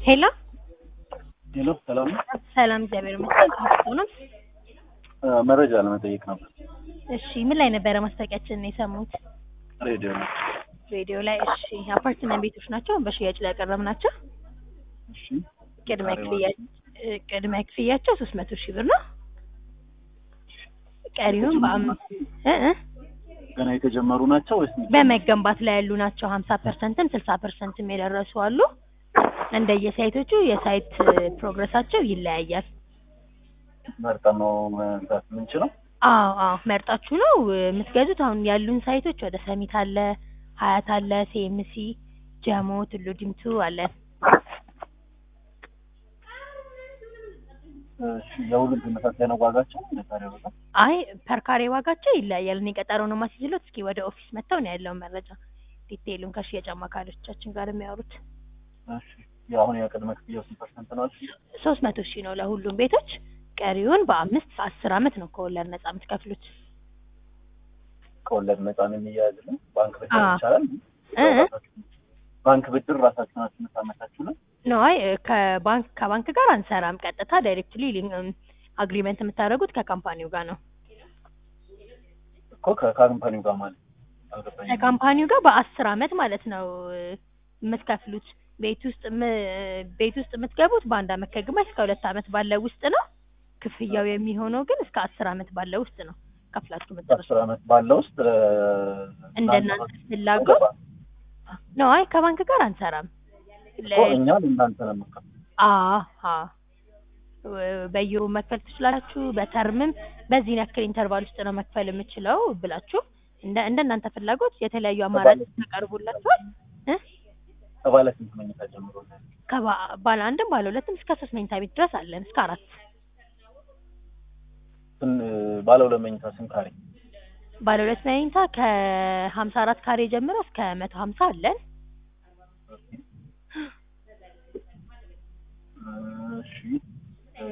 ሄሎ ሄሎ ሰላም ነው። ሰላም፣ እግዚአብሔር ይመስገን። ከመጣሁ ነው። አ፣ መረጃ ለመጠየቅ ነበር። እሺ፣ ምን ላይ ነበረ ማስታወቂያችንን የሰሙት? ሬዲዮ ነው። ሬዲዮ ላይ። እሺ፣ አፓርትመንት ቤቶች ናቸው በሽያጭ ላይ ያቀረብናቸው። እሺ ቅድመ ክፍያ ቅድመ ክፍያቸው ሶስት መቶ ሺህ ብር ነው። ቀሪውን በአምስት እ እ ገና የተጀመሩ ናቸው ወይስ በመገንባት ላይ ያሉ ናቸው። ሀምሳ ፐርሰንትም ስልሳ ፐርሰንትም የደረሱ አሉ። እንደየሳይቶቹ የሳይት ፕሮግረሳቸው ይለያያል። መርጠን ነው መግዛት የምንችለው? አዎ አዎ መርጣችሁ ነው የምትገዙት። አሁን ያሉን ሳይቶች ወደ ሰሚት አለ፣ ሀያት አለ፣ ሴምሲ፣ ጀሞ፣ ቱሉ ዲምቱ አለ። እሺ የሁሉም ተመሳሳይ ነው ዋጋቸው? ነታሪ ዋጋ አይ ፐርካሬ ዋጋቸው ይለያያል። እኔ ቀጠሮ ነው ማስይዝሎት። እስኪ ወደ ኦፊስ መጥተው ነው ያለውን መረጃ ዲቴይሉን ከሽያጭ አማካሪዎቻችን ጋር የሚያወሩት። እሺ የአሁን የቅድመ ክፍያው ስንት ፐርሰንት ነው? አልሽኝ? ሶስት መቶ ሺህ ነው ለሁሉም ቤቶች። ቀሪውን በአምስት አስር አመት ነው ከወለድ ነጻ የምትከፍሉት። ከወለድ ነፃ ነው የሚያያዝልን? ባንክ ብድር አዎ። ይቻላል? እ? ባንክ ብድር ራሳችሁ ናችሁ የምታመቻችሁ ነው? ነው አይ ከባንክ ከባንክ ጋር አንሰራም። ቀጥታ ዳይሬክትሊ አግሪመንት የምታደርጉት ከካምፓኒው ጋር ነው። እኮ ከካምፓኒው ጋር ማለት አልገባኝም። ከካምፓኒው ጋር በአስር አመት ማለት ነው የምትከፍሉት። ቤት ውስጥ ም- ቤት ውስጥ የምትገቡት በአንድ አመት ከግማሽ እስከ ሁለት አመት ባለው ውስጥ ነው። ክፍያው የሚሆነው ግን እስከ አስር አመት ባለው ውስጥ ነው ከፍላችሁ የምትጨርሱት። በአስር አመት ባለው ውስጥ እንደናንተ ፍላጎት ነው። አይ ከባንክ ጋር አንሰራም። ለ- እኮ እኛ ለእናንተ ነው የምንከፍለው። አሀ በየወሩ መክፈል ትችላላችሁ። በተርምም በዚህ ያክል ኢንተርቫል ውስጥ ነው መክፈል የምችለው ብላችሁ እንደ እንደናንተ ፍላጎት የተለያዩ አማራጮች ተቀርቡላችኋል። እ? ከባለ ስንት መኝታ ጀምሮ ነው? ከባ- ባለ አንድም ባለ ሁለትም እስከ ሶስት መኝታ ቤት ድረስ አለን እስከ አራት። ስን- ባለ ሁለት መኝታ ስንት ካሬ? ባለ ሁለት መኝታ ከሀምሳ አራት ካሬ ጀምሮ እስከ መቶ ሀምሳ አለን። እሺ እ፣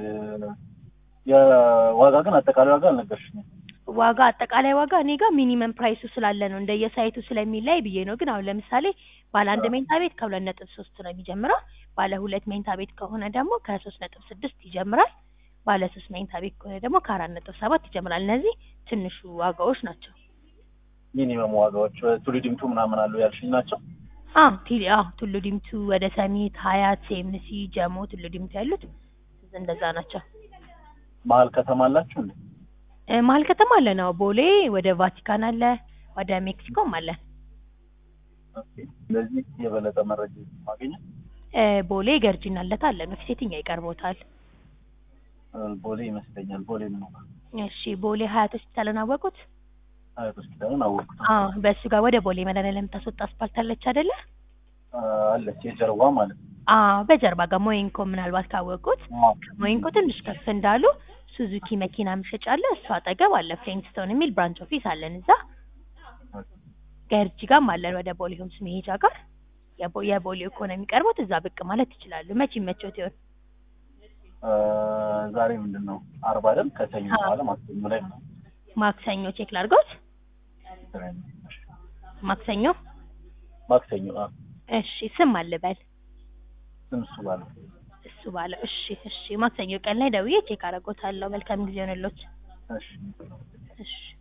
የዋጋ ግን አጠቃላይ ዋጋ አልነገርሽኝም። ዋጋ አጠቃላይ ዋጋ እኔ ጋር ሚኒመም ፕራይሱ ስላለ ነው እንደየሳይቱ ስለሚለይ ብዬ ነው። ግን አሁን ለምሳሌ ባለ አንድ መኝታ ቤት ከሁለት ነጥብ ሶስት ነው የሚጀምረው። ባለ ሁለት መኝታ ቤት ከሆነ ደግሞ ከሶስት ነጥብ ስድስት ይጀምራል። ባለ ሶስት መኝታ ቤት ከሆነ ደግሞ ከአራት ነጥብ ሰባት ይጀምራል። እነዚህ ትንሹ ዋጋዎች ናቸው። ሚኒመም ዋጋዎች ቱሉ ዲምቱ ምናምን አሉ ያልሽኝ ናቸው። አዎ ቲሊ አዎ ቱሉ ዲምቱ ወደ ሰሚት፣ ሀያት፣ ሴምሲ፣ ጀሞ፣ ቱሉ ዲምቱ ያሉት እንደዛ ናቸው። መሀል ከተማ አላችሁ እንዴ? እ፣ መሀል ከተማ አለ ነው። ቦሌ ወደ ቫቲካን አለ፣ ወደ ሜክሲኮም አለ። ኦኬ። ስለዚህ የበለጠ መረጃ ማግኘት እ፣ ቦሌ ገርጂና አለታ አለ ነው። የትኛው ይቀርቦታል? እ፣ ቦሌ ይመስለኛል። ቦሌ ምን ነው እሺ ቦሌ ሀያት ሆስፒታልን አወቁት? አያት ሆስፒታልን አወቅኩት። አዎ በእሱ ጋር ወደ ቦሌ መድኃኒዓለም የምታስወጣ አስፓልት አለች አይደለ? አ፣ አለች የጀርባ ማለት ነው። አዎ በጀርባ ጋር ሞይንኮ ምናልባት ካወቁት አዎ። ሞይንኮ ትንሽ ከፍ እንዳሉ ሱዙኪ መኪና መሸጫ አለ። እሱ አጠገብ አለ ፍሬንስቶን የሚል ብራንች ኦፊስ አለን እዛ። ገርጂ ጋርም አለን ወደ ቦሌ ሆምስ መሄጃ ጋር። የቦ- የቦሌው ከሆነ የሚቀርቡት እዛ ብቅ ማለት ይችላሉ። መቼ መቾት ይሆን? እ፣ ዛሬ ምንድን ነው አርባ አይደል? ከሰኞ አዎ። በኋላ ማክሰኞ ላይ ነው። ማክሰኞ ቼክ ላድርጎት። ማክሰኞ ማክሰኞ አ፣ እሺ። ስም አልበል ስም እሱ ባለ እሱ ባለው። እሺ እሺ። ማክሰኞ ቀን ላይ ደውዬ ቼክ አደርጎታለሁ። መልካም ጊዜ ሆነሎት። እሺ እሺ